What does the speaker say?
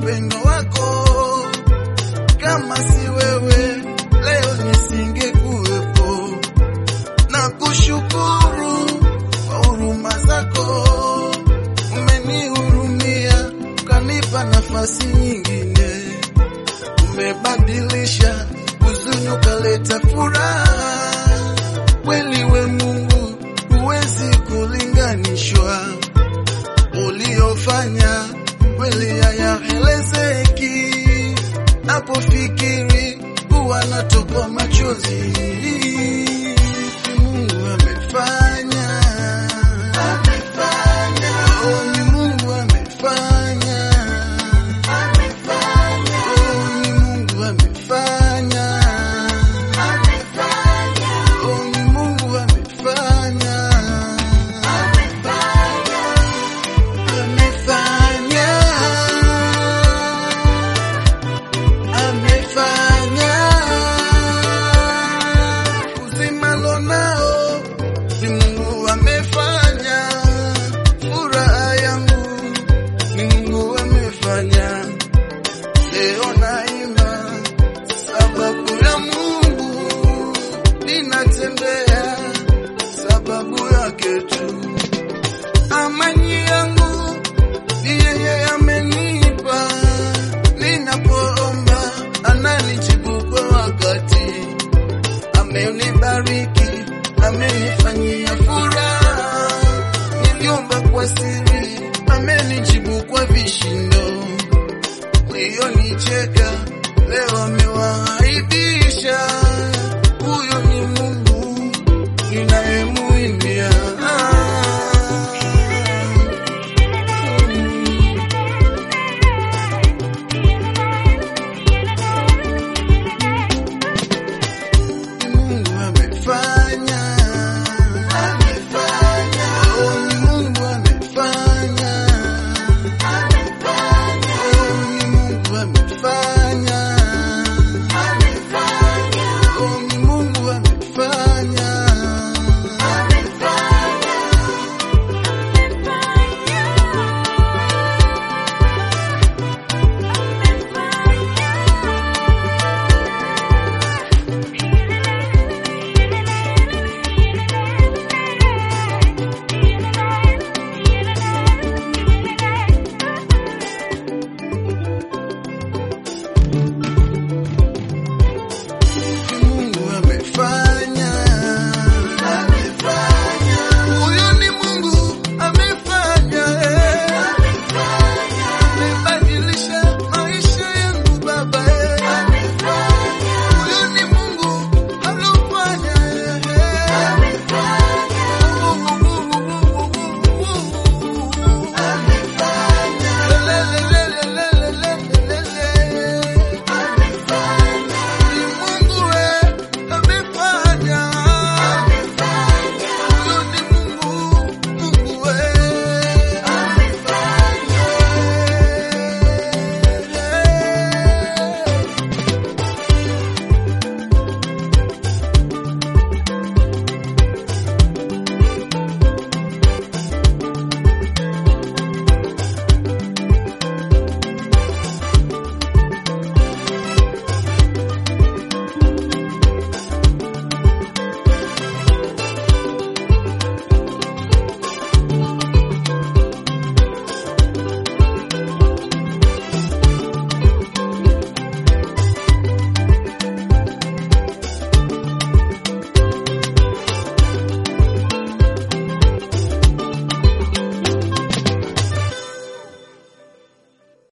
upendo wako. Kama si wewe leo nisingekuwepo, na kushukuru kwa huruma zako. Umenihurumia ukanipa nafasi nyingine, umebadilisha huzuni ukaleta furaha. Kweli we Mungu huwezi kulinganishwa, uliofanya kweli hayaelezeki. Napofikiri huwa natoka machozi. Mungu amefanya, amefanya, oh, ni Mungu amefanya, amefanya, oh, ni Mungu amefanya, amefanya, oh, ni Mungu amefanya, amefanya, amefanya amefanya uzima lonao ni Mungu amefanya, furaha yangu ni Mungu amefanya. Leo naimba sababu ya Mungu, ninatembea sababu yake tu. Amani yangu ni yeye amenipa, ninapoomba ananijibu kwa wakati. Amenibariki, amenifanyia furaha, niliomba kwa siri, amenijibu kwa vishindo. Walionicheka leo amewaibisha.